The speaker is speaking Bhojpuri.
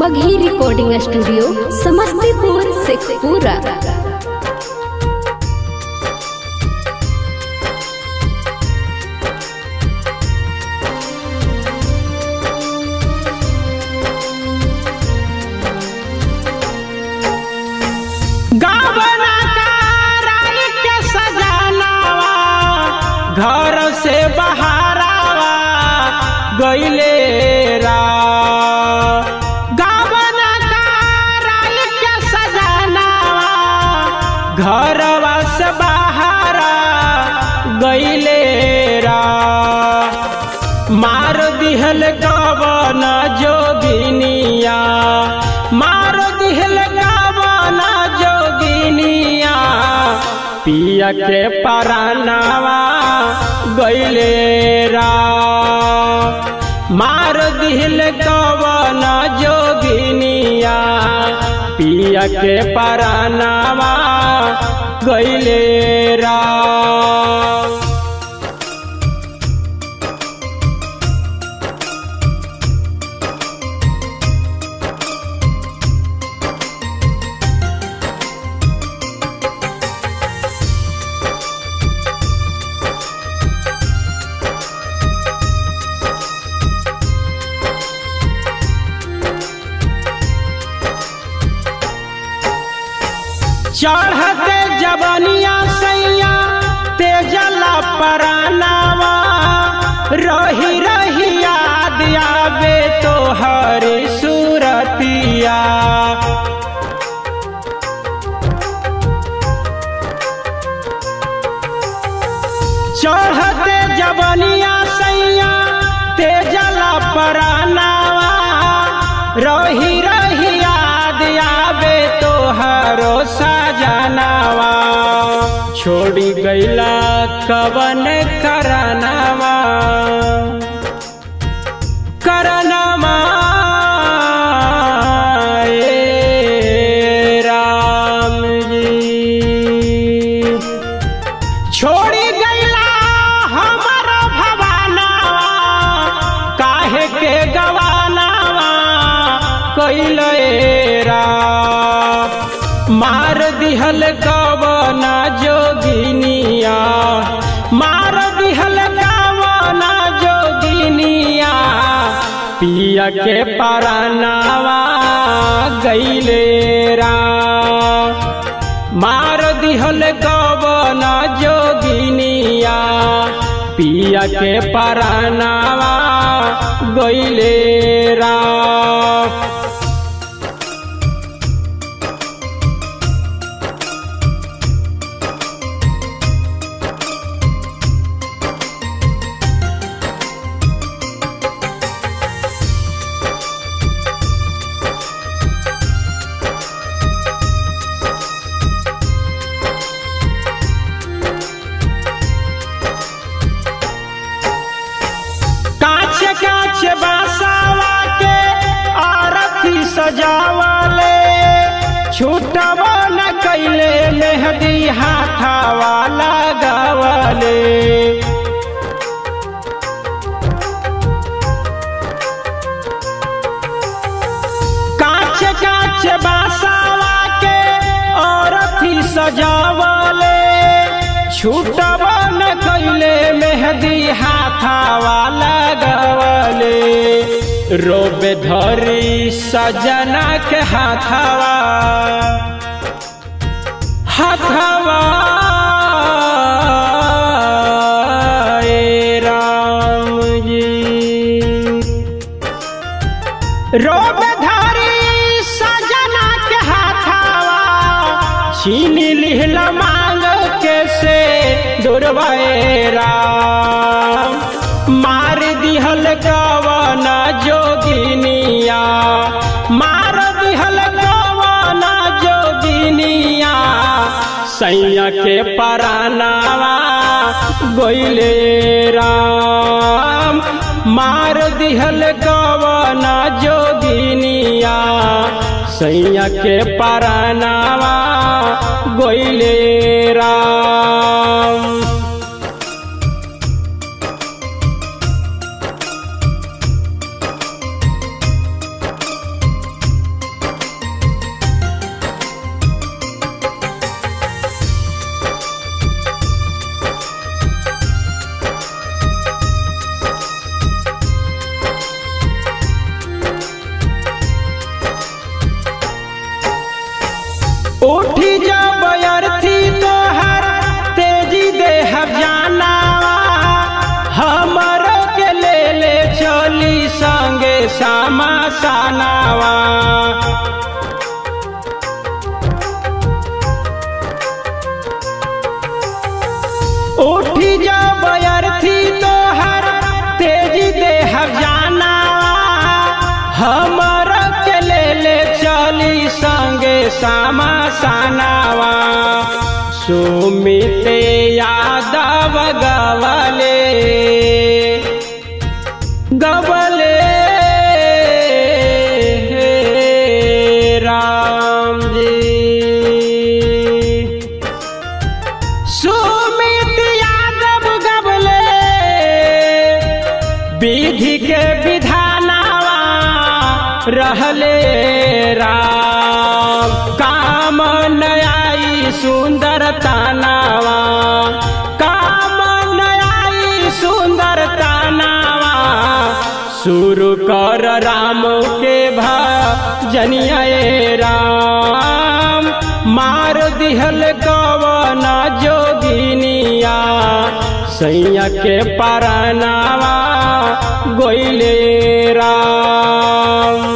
बघी रिकॉर्डिंग स्टूडियो समस्तीपुर शेखपुरा गावना कराई के सजानावा घर से बहारावा गईले रा गावना कराई के सजानावा घरवा से बहारा गईले रा मार दिहल गवन जोगिनिया मार दिहल गवन जोगिनिया पिया के परानावा गईले रा मार दिहल गवन जोगिनिया पिया के परानावा गईले रा चढ़ते जबनिया सैया तेजला परानावा रही रही याद आवे तो हरी सूरतिया चढ़ते जबनिया सैया तेजला परानावा रही रही याद आवे तो हरो सजनावा छोड़ी गईला कवन करनावा करनामा ए राम जी छोड़ी गईला हमर भवानावा काहे के गवानावा कैले रा मार दिहल कवना जोगिनिया मार दिहल कवना जोगिनिया पिया के परानावा गईले रा मार दिहल गवन जोगिनिया पिया के परानावा गईले रा काछ काछ बासावा के आरती सजावले छूटवा न कैले मेहदी हाथावा लगावले काछ काछ बासावा के औरथी सजावले छूटवा न कैले मेहदी हाथावा लगवले रोबे धरी सजना के हाथावा हाथावा ए राम जी रोब धारी सजना के हाथावा छीन लिहल मांग के से दुर्वैरा मार दिहल गवन जोगिनिया मार दिहल गवन जोगिनिया सैया के परानावा गोइले राम मार दिहल गवन जोगिनिया सैया के परानावा गोइले राम उठी जब अर्थी तोहर तेजी देह जानावा हमर के ले ले चली संगे सामा सानावा उठी जब अर्थी तोहर तेजी देह जानावा हमर के ले ले चली संगे सामा सानावा सुमित यादव गवले गवले राम जी सुमित यादव गबले विधि के विधानावा रहले राम काम नयाई सुंदर तानावा काम नयाई सुंदर तानावा शुरू कर राम के भजनिया राम मार दिहल कवन जोगिनिया सैया के परनावा गोइले राम